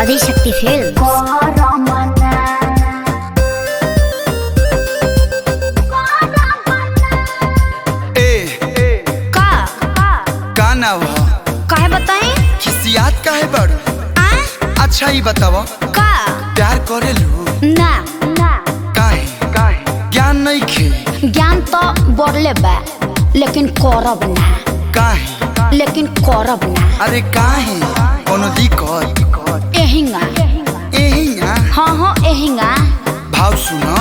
Adishakti film ए का का नाव ह काहे बताई खिसियात काहे बड़ आ अच्छा ही बताव का प्यार करेलू ना ना काहे काहे ज्ञान नहीं खे ज्ञान तो बढ़ले बा लेकिन करब ना काहे लेकिन करब ना अरे काहे कोनो दिक्कत एहिंगा एहिया हाँ हाँ एहिंगा भाव सुनो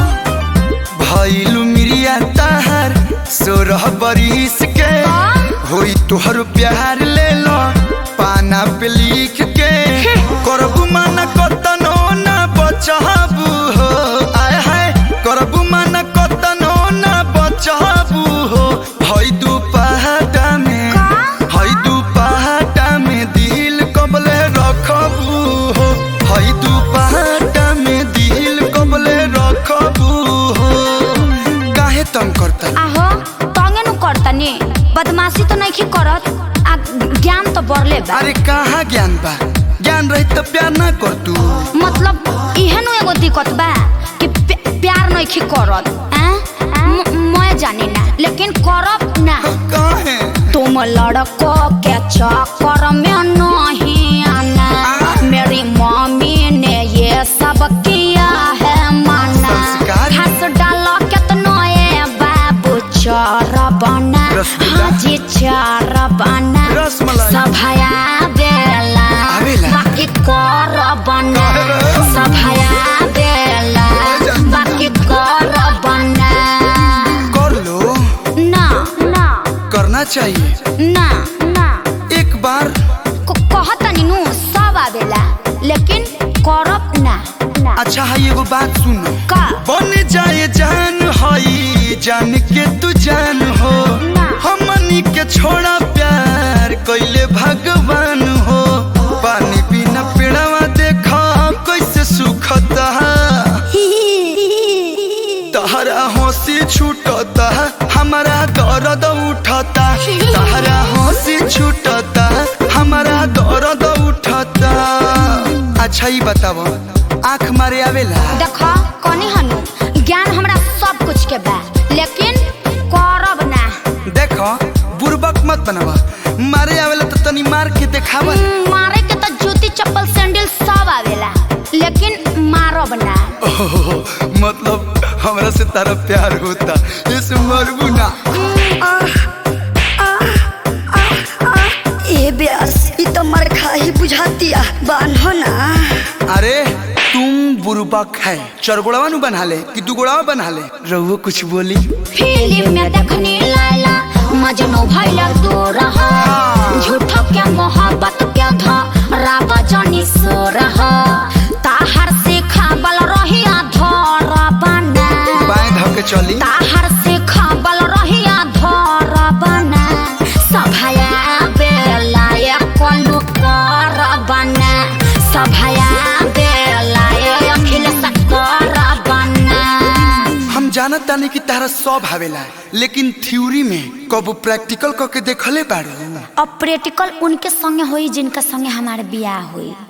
भइलू मिरिया ताहार सोरह बरिस के होई तोहर प्यार ले लो पाना पे लिख के करबू माना कतनो ना बचबू हो आय हाय करबू माना कतनो ना बचबू हो हई दू पहाटा में हई दू पहाटा में दिल कबले रखबू हो हई दू पहाटा में दिल कबले रखबू हो काहे तंग करता आहो तंगे नु करतनी बदमाशी तो नहीं करत आ ज्ञान तो बढ़ले बा अरे कहाँ ज्ञान बा ज्ञान रही तो प्यार ना कर तू मतलब इहे नु एगो दिक्कत बा कि प्या- प्यार नहीं करत आ? म- मैं जानी ना लेकिन करब ना काहे तुम लड़को के चक्कर में नहीं आना मेरी मम्मी ने ये सब किया है माना संस्कार? हंस डालो कितनो ये बाबू चार बना रसगुल्ला? हाजी चार बना रसमलाई? सभाया बेला आवेला? बाकी कर बना सभाया बेला बाकी कर बना कर लो ना ना करना चाहिए ना ना एक बार क- कहतनी नु सब आवेला लेकिन करब ना ना अच्छा है एगो बात सुनो का बन जाए जान हई जान के तू जान हो ना। हमनी के छोड़ा प्यार कैले भगवान हो पानी बिना पेड़वा देखा कैसे सुखता तहरा हंसी छूटता हमारा दर्द उठता तहरा हंसी छूटता हमारा दर्द उठता अच्छा ही बताओ आँख मारे आवेला देखो कनी हनु ज्ञान हमरा सब कुछ के बा लेकिन करब ना देखो बुरबक मत बनावा मारे आवेला तो तनी मार के देखावा हम्म, मारे के तो जूती चप्पल सैंडल सब आवेला लेकिन मारब ना ओहो, मतलब हमरा से तारा प्यार होता इस मरबू ना ए ब्यास ई तो मर खाही बुझातिया बान्हो ना अरे तुम बुरबक है चरगोड़वा नु बना ले कि दुगोड़वा बना ले रहुओ कुछ बोली फिल्म में देखनी लाला मजनू भइला तू रहा झूठो के मोहब्बत के धरा बजनी सो रहा ताहर से खाबल रहिया धर बना बाएं धो के चली ताहर से खाबल रहिया धर बना सभाया बेला ये कोलू कर बना सभाया बेला ये अखिल कर बना हम जानत तानी कि तारा सब आवेला लेकिन थ्योरी में कबो प्रैक्टिकल करके देखले बाड़ू अब प्रैक्टिकल उनके संगे होई जिनका संगे हमारे बियाह हुई